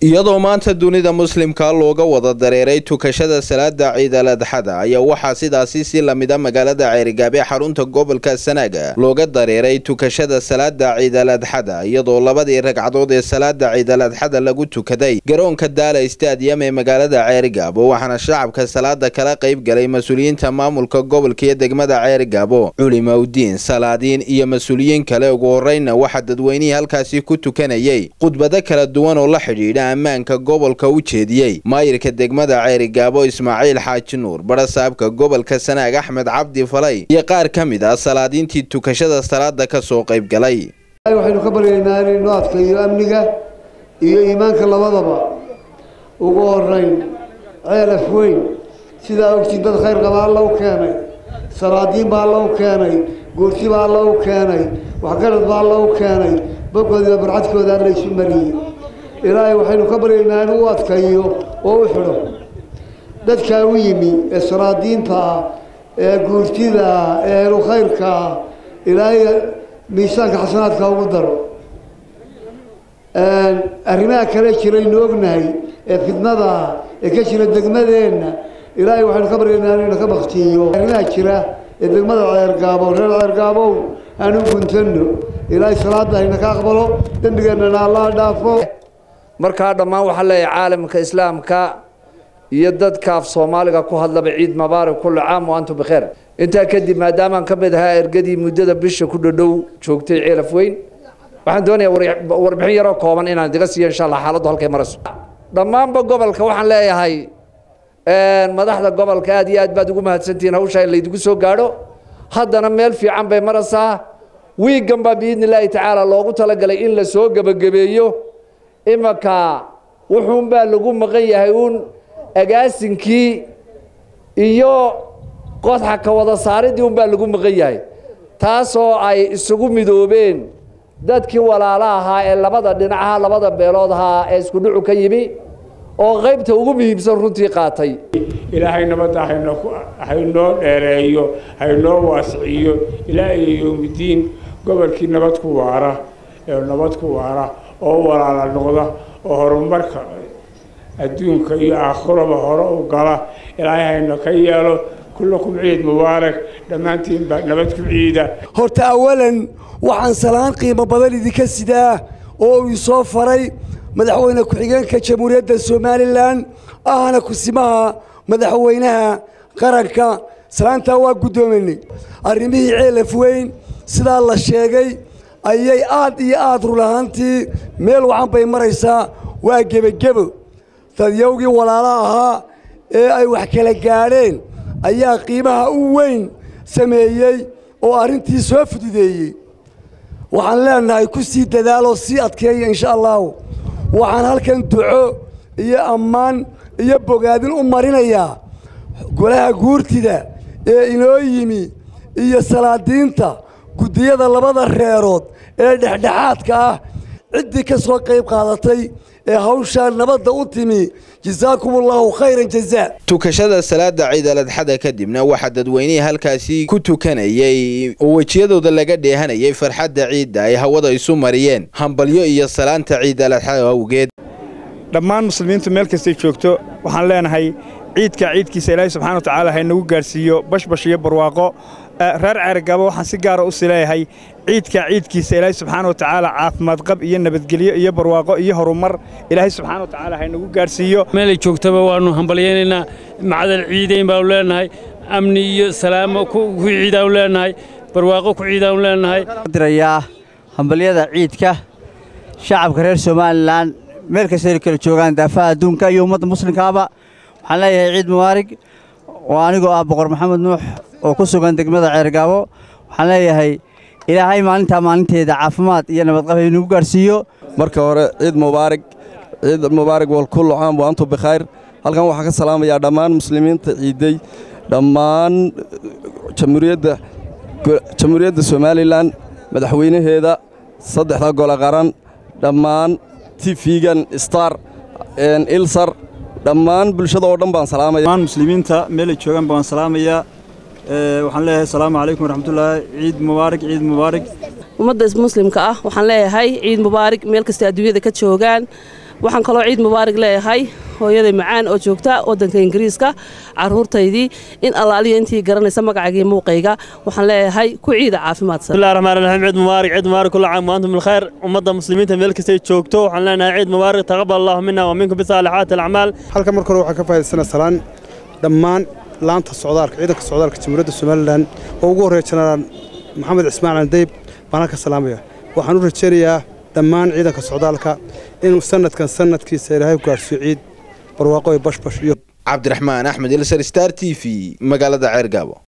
iyadoo maanta dunida muslimka looga wada dareeray tukashada salaada ciidal adxada ayaa waxaa sidaasi si lamida magaalada ceerigaab ee xarunta gobolka sanaaga looga dareeray tukashada salaada ciidal adxada iyadoo labadii ragcadood ee salaada ciidal adxada lagu tukaday garoonka daala stadium ee magaalada ceerigaabo waxaana shacabka salaada kala qayb galay mas-uuliyiinta maamulka gobolka iyo degmada ceerigaabo culimaudiin salaadiin iyo mas-uuliyiin kale ugu horeyna waxaa dadweynihii halkaasi ku tukanayay khudbado kala duwan oo la xidhiidha ammaanka gobolka u jeediyey maayirka degmada ceerigaabo ismaaciil xaaji nuur barasaabka gobolka sanaag axmed cabdi falay iyo qaar ka mid ah salaadiintii tukashada salaada ka soo qayb galay waxaynu ka baryaynaa inaynu adkayo amniga iyo iimaanka labadaba ugu horeyn ceelaf weyn sidaa ogtiin dad khayr qaba alla u keenay salaadiin baa alla u keenay goorti baa alla u keenay waxgarad baa alla u keenay bogoodiiba barcadkooda alla isu mariyey ilaahay waxaynu ka baryaynaa inuu u adkayo oo u xidho dadkaa u yimi ee salaadiinta ah ee guurtida ah ee ehlu khayrka ah ilaahay miisaanka xasanaadka ugu daro arrimaha kale jiraynu ognahay ee fidnada ah ee ka jira degmadeenna ilaahay waxaynu ka baryaynaa inayna ka baktiyo arrimaha jira ee degmada ceergaabo reer ceergaabow aanu guntano ilaahay salaada hayna ka aqbalo dembigeennana allah dhaafo markaa dhammaan waxaa leeyahay caalamka islaamka iyo dadka af soomaaliga ku hadlaba ciid mubaarak kulli caam wa antum bikheer intaa kadib maadaamaan ka mid ahaa ergadii muddada bisha ku dhodhow joogtay ceelaf weyn waxaan doonayaa warbixin yaroo kooban inaan idiga siiyo insha allah xaaladdu halkay marayso dhammaanba gobolka waxaan leeyahay madaxda gobolka aad iyo aad baad ugu mahadsantihiin hawsha in laydigu soo gaadho haddana meel fiican bay maraysaa wiigan baa biidni illaahi tacaala loogu talagalay in la soo gebagabeeyo imanka wuxuunbaa lagu maqan yahay uun agaasinkii iyo qodxa ka wada saaridii unbaa lagu maqan yahay taasoo ay isugu midoobeen dadkii walaalo ahaa ee labada dhinacaha labada beelood ahaa ee isku dhucu ka yimi oo qaybta ugu muhiimsan runtii qaatay ilaahay nabadda haynoo dheereeyo haynoo waasiciyo ilaa iyo yowmidiin gobolkii nabad ku waara ee nabad ku waara oo walaala noqda oo horumarka adduunka iyo aakhiraba hore u gala ilaahay hayna ka yeelo kullakum ciid mubaarak dhammaantiin baa nabad ku ciida horta awalan waxaan salaan qiimo badan idinka sidaa oo uu soo faray madaxweyne ku-xigeenka jamhuuriyadda somalilan ahna kusimaha madaxweynaha qaranka salaantaa waa guddoominay arrimihii ceelaf weyn sidaa la sheegay ayay aad iyo aad run ahaantii meel wacan bay maraysaa waa gebagebo dadyowgii walaala ahaa ee ay wax kala gaadheen ayaa qiimaha u weyn sameeyey oo arrintii soo fududeeyey waxaan leenahay ku sii dadaaloo sii adkeeya insha allahu waxaan halkan duco iyo ammaan iyo bogaadin u marinayaa golaha guurtida ee inoo yimi iyo salaadiinta guddiyada labada reerood ee dhexdhexaadka ah ciddii ka soo qayb qaadatay ee hawshaa nabadda u timi jasaakum allahu khayran jazaa tukashada salaada ciidal adxada kadibna waxaa dadweynihii halkaasi ku tukanayay oo wejiyadooda laga dheehanayay farxadda ciidda ay hawada isu mariyeen hambalyo iyo salaanta ciidal adxada awgeed dhammaan muslimiintu meel kastay joogto waxaan leenahay ciidka ciidkiisa ilaahay subxana wa tacaala haynagu gaadhsiiyo bashbash iyo barwaaqo reer ceergabo waxaan si gaara u sileeyahay ciidka ciidkiisa ilaahay subxaana wa tacaala caafimaad qab iyo nabadgelyo iyo barwaaqo iyo horumar ilaahay subxaana wa tacaala haynagu gaadhsiiyo meelay joogtaba waannu hambalyaynaynaa macdal ciidayn baanu leenahay amni iyo salaamo ku ciidaanu leenahay barwaaqo ku ciidaanu leenahay dirayaa hambalyada ciidka shacabka reer somalilan meel kastay kala joogaan daafaha adduunka iyo ummadda muslimkaaba waxaan leeyahay ciid mubaarig oo anigoo ah boqor maxamed nuux oo ku sugan degmada ceergaabo waxaan leeyahay ilaahay maalintaa maalinteeda caafimaad iyo nabadqab inagu gaadhsiiyo marka hore ciid mubaarig ciid mubaarig walkullu caam wa antum bikhayr halkan waxaan ka salaamayaa dhammaan muslimiinta ciiday dhammaan jamhuuriyadda jamhuuriyadda somalilan madaxweynaheeda saddexda gole qaran dhammaan tifigan star ilsar dhammaan bulshada oo dhan baan salaamaya dhammaan muslimiinta meelay joogaan baan salaamayaa waxaan leeyahay asalaamu calaykum waraxmatullaahi ciid mubaarak ciid mubaarak ummadda muslimka ah waxaan leeyahay ciid mubaarak meel kasta adduunyada ka joogaan waxaan kaloo ciid mubaarig leeyahay hooyaday macaan oo joogta waddanka ingiriiska caruurtaydii in allaaliya intii garanaysa magacaygii muuqayga waxaan leeyahay ku ciida caafimaadsan bismillahi raxmaan raxiim ciid mubaarak ciid mubaarak kulla caam waantum bilkhayr ummadda muslimiinta meel kastay joogto waxaan leenahay ciid mubaarak taqabbal allahu minna wa minkum bisaalixaati alacmaal halka marka hore waxaan ka faa'idaysana salaan dhammaan laanta socdaalka ciidanka socdaalka jamhuuriyadda somalilan oo ugu horreeya jenaraal maxamed cismaan candeyb baan halka salaamaya waxaan u rajaynayaa dhammaan ciidanka socdaalka inuu sanadkan sanadkiisa ilaahay gaadhsiiyo ciid barwaaqo iyo bashbash iyo cabdiraxmaan axmed ilsar star t v magaalada ceergaabo